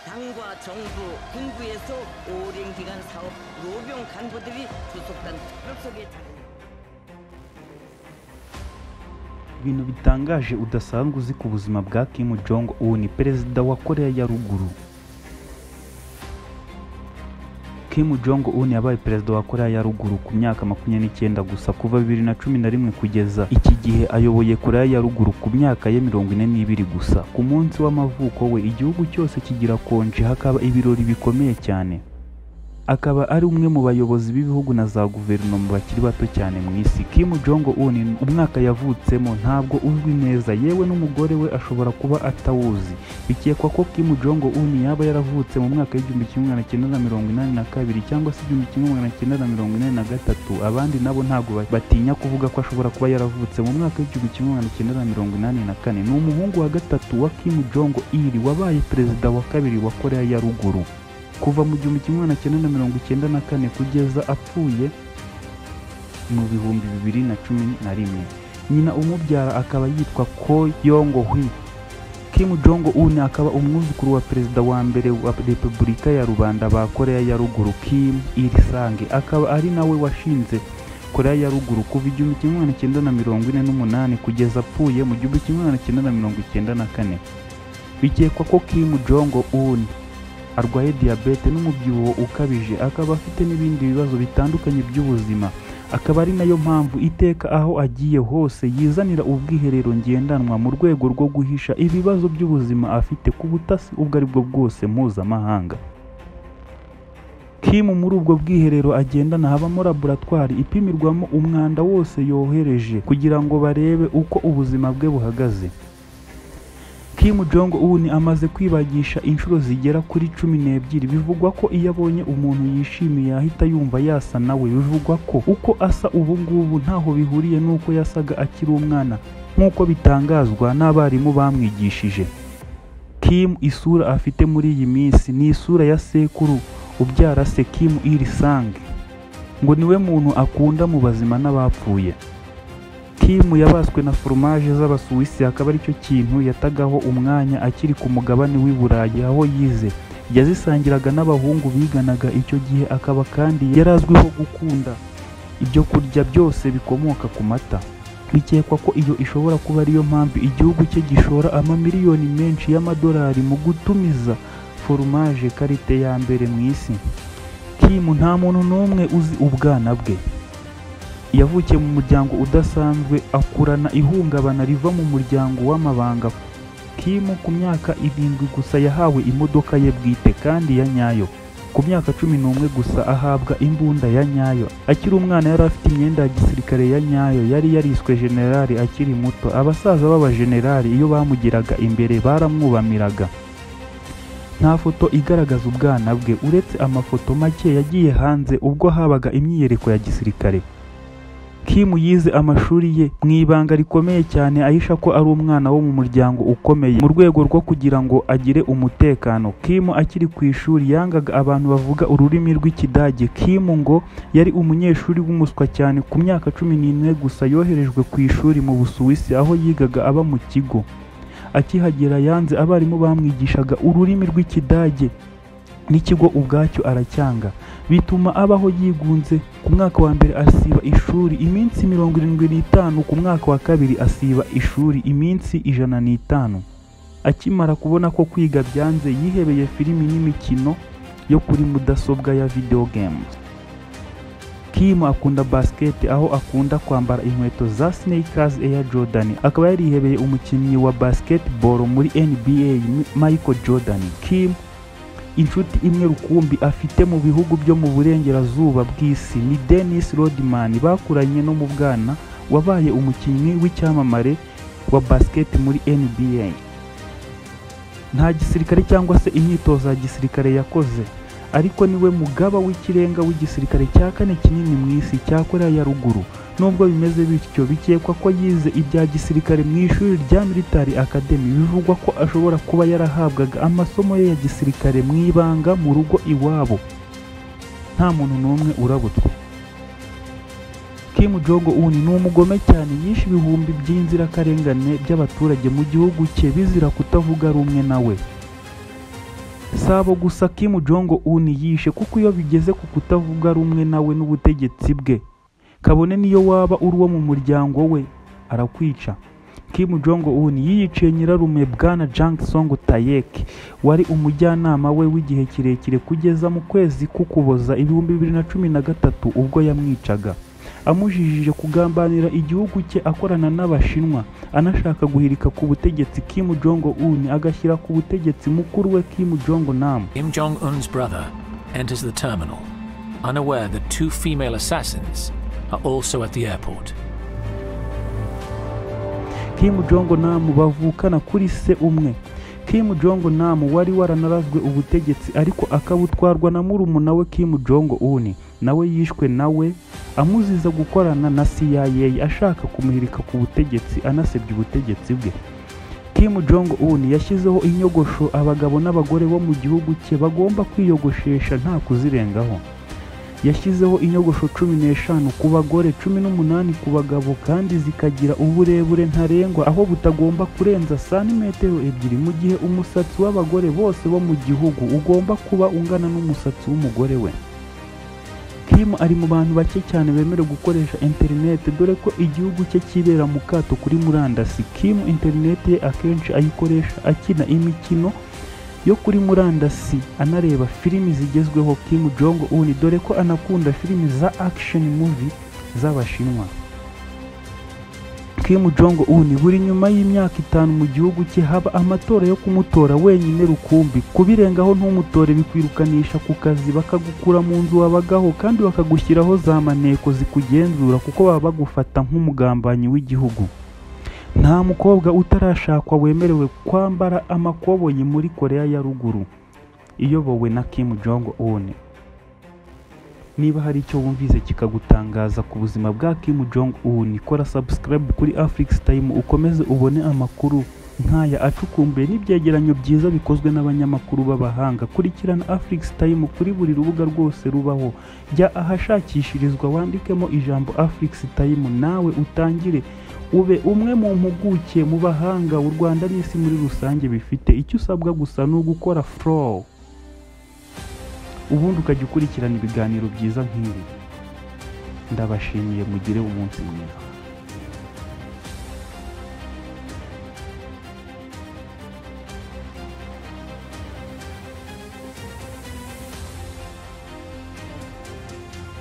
당과 정부, 군부에서 오랜 기간 사업 노병 간부들이 주속단 특별 속에 자리 ibintu bitangaje udasanzwe uzi ku buzima bwa kim jong un perezida wa koreya ya ruguru kim jong un yabaye perezida wa koreya ya ruguru ku myaka makumyabiri n'icyenda gusa kuva bibiri na cumi na rimwe kugeza iki gihe ayoboye koreya ya ruguru ku myaka ye mirongo ine n'ibiri gusa ku munsi w'amavuko we igihugu cyose kigira konji hakaba ibirori bikomeye cyane akaba ari umwe mu bayobozi b'ibihugu na za guverinoma bakiri bato cyane mu isi kim jong un umwaka yavutsemo ntabwo uzwi neza yewe n'umugore we ashobora kuba atawuzi bikekwa ko kim jong un yaba yaravutse mu mwaka w'igihumbi kimwe magana cyenda na mirongo inani na kabiri cyangwa se igihumbi kimwe magana cyenda na mirongo inani na gatatu abandi nabo ntabwo ba- batinya kuvuga ko ashobora kuba yaravutse mu mwaka w'igihumbi kimwe magana cyenda na mirongo inani na kane ni umuhungu wa gatatu wa kim jong il wabaye perezida wa kabiri wa koreya ya ruguru kuva mu gihumbi kimwe magana cyenda na mirongo icyenda na kane kugeza apfuye mu bihumbi bibiri na cumi na rimwe nyina umubyara akaba yitwa ko yongo hwi kim jong un akaba umwuzukuru wa perezida wa mbere wa repubulika ya rubanda ba koreya ya ruguru kim il sange akaba ari nawe washinze koreya ya ruguru kuva igihumbi kimwe magana cyenda na mirongo ine n'umunani kugeza apfuye mu gihumbi kimwe magana cyenda na mirongo icyenda na kane bikekwa ko kim jong un arwaye diyabete n'umubyibuho ukabije akaba afite n'ibindi bibazo bitandukanye by'ubuzima akaba ari nayo mpamvu iteka aho agiye hose yizanira ubwiherero ngendanwa mu rwego rwo guhisha ibibazo by'ubuzima afite ku butasi ubwo ari bwo bwose mpuzamahanga kim muri ubwo bwiherero agendana habamo laboratwari ipimirwamo umwanda wose yohereje kugira ngo barebe uko ubuzima bwe buhagaze Kim Jong Un amaze kwibagisha inshuro zigera kuri cumi n'ebyiri bivugwa ko iyo abonye umuntu yishimiye ahita yumva yasa nawe bivugwa ko uko asa ubu ngubu ntaho bihuriye n'uko yasaga akiri umwana nk'uko bitangazwa n'abarimu bamwigishije Kim isura afite muri iyi minsi ni isura ya sekuru ubyara se Kim Il Sung ngo niwe muntu akunda mu bazima n'abapfuye Kim yabaswe na foromaje z'Abasuwisi akaba aricyo kintu yatagaho umwanya akiri ku mugabane w'i Burayi aho yize yazisangiraga n'abahungu biganaga icyo gihe akaba kandi yari azwiho gukunda ibyo kurya byose bikomoka ku mata bikekwa ko iyo ishobora kuba ariyo mpamvu igihugu cye gishora amamiliyoni menshi y'amadolari mu gutumiza foromaje karite ya mbere mu isi Kim nta muntu n'umwe uzi ubwana bwe yavukiye mu muryango udasanzwe akurana ihungabana riva mu muryango w'amabanga Kim ku myaka irindwi gusa yahawe imodoka ye bwite kandi ya nyayo ku myaka cumi n'umwe gusa ahabwa imbunda ya nyayo akiri umwana yari afite imyenda ya gisirikare ya nyayo yari yariswe generali akiri muto abasaza b'abajenerali iyo bamugeraga imbere baramwubamiraga nta foto igaragaza ubwana bwe uretse amafoto make yagiye hanze ubwo habaga imyiyereko ya gisirikare Kim yize amashuri ye mu ibanga rikomeye cyane ahisha ko ari umwana wo mu muryango ukomeye mu rwego rwo kugira ngo agire umutekano Kim akiri ku ishuri yangaga abantu bavuga ururimi rw'ikidage Kim ngo yari umunyeshuri w'umuswa cyane ku myaka cumi n'ine gusa yoherejwe ku ishuri mu Busuwisi aho yigaga aba mu kigo akihagera yanze abarimu bamwigishaga ururimi rw'ikidage n'ikigo ubwacyo aracyanga bituma abaho yigunze ku mwaka wa mbere asiba ishuri iminsi mirongo irindwi n'itanu ku mwaka wa kabiri asiba ishuri iminsi ijana n'itanu akimara kubona ko kwiga byanze yihebeye filimi n'imikino yo kuri mudasobwa ya video games Kim akunda basket aho akunda kwambara inkweto za Sneakers Air Jordan akaba yarihebeye umukinnyi wa basketball muri NBA Michael Jordan Kim inshuti imwe rukumbi afite mu bihugu byo mu burengerazuba bw'isi ni Dennis Rodman bakuranye no mu bwana wabaye umukinnyi w'icyamamare wa basket muri NBA nta gisirikare cyangwa se imyitozo ya gisirikare yakoze ariko niwe mugaba w'ikirenga w'igisirikare cya kane kinini mu isi cya koreya ya ruguru nubwo bimeze bityo bikekwa ko yize ibya gisirikare mu ishuri rya military academy bivugwa ko ashobora kuba yarahabwaga amasomo ye ya gisirikare mu ibanga mu rugo iwabo nta muntu n'umwe urabutswe Kim Jong Un ni umugome cyane yishe ibihumbi by'inzirakarengane by'abaturage mu gihugu cye bizira kutavuga rumwe nawe si abo gusa Kim Jong Un yishe kuko iyo bigeze ku kutavuga rumwe nawe n'ubutegetsi bwe kabone n'iyo waba uri uwo mu muryango we arakwica Kim Jong Un yiyiciye nyirarume Bwana Jang Song Taek wari umujyanama we w'igihe kirekire kugeza mu kwezi k'Ukuboza ibihumbi bibiri na cumi na gatatu ubwo yamwicaga amujijije kugambanira igihugu cye akorana n'Abashinwa anashaka guhirika ku butegetsi Kim Jong Un agashyira ku butegetsi mukuru we Kim Jong Nam Kim Jong Un's brother enters the terminal, unaware that two female assassins are also at the airport. Kim Jong Nam bavukana kuri se umwe Kim Jong Nam wari waranarazwe ubutegetsi ariko akabutwarwa na murumuna we Kim Jong Un nawe yishwe nawe amuziza gukorana na CIA ashaka kumuhirika ku butegetsi anasebya ubutegetsi bwe Kim Jong Un yashyizeho inyogosho abagabo n'abagore bo mu gihugu cye bagomba kwiyogoshesha nta kuzirengaho yashyizeho inyogosho cumi n'eshanu ku bagore cumi n'umunani ku bagabo kandi zikagira uburebure ntarengwa aho butagomba kurenza santimetero ebyiri mu gihe umusatsi w'abagore bose bo mu gihugu ugomba kuba ungana n'umusatsi w'umugore we Kim ari mu bantu bake cyane bemerewe gukoresha interineti dore ko igihugu cye kibera mu kato kuri murandasi Kim interineti ye akenshi ayikoresha akina imikino yo kuri murandasi anareba filimi zigezweho Kim Jong Un dore ko anakunda filimi za action movie z'Abashinwa Kim Jong Un buri nyuma y'imyaka itanu mu gihugu cye haba amatora yo kumutora wenyine rukumbi kubirengaho ntumutore bikwirukanisha ku kazi bakagukura mu nzu wabagaho kandi bakagushyiraho za maneko zikugenzura kuko baba bagufata nk'umugambanyi w'igihugu nta mukobwa utarashakwa wemerewe kwambara amakoboyi muri koreya ya ruguru iyobowe na Kim Jong Un niba hari icyo wumvise kikagutangaza ku buzima bwa Kim Jong Un kora subscribe kuri Afrix Time ukomeze ubone amakuru nk'aya acukumbuye n'ibyegeranyo byiza bikozwe n'abanyamakuru b'abahanga kurikirana Afrix Time kuri buri rubuga rwose rubaho jya ahashakishirizwa wandikemo ijambo Afrix Time nawe utangire ube umwe mu mpuguke mu bahanga u Rwanda n'isi muri rusange bifite icyo usabwa gusa ni ugukora flow ubundi ukajya ukurikirana ibiganiro byiza nk'ibi ndabashimiye mugire umunsi mwiza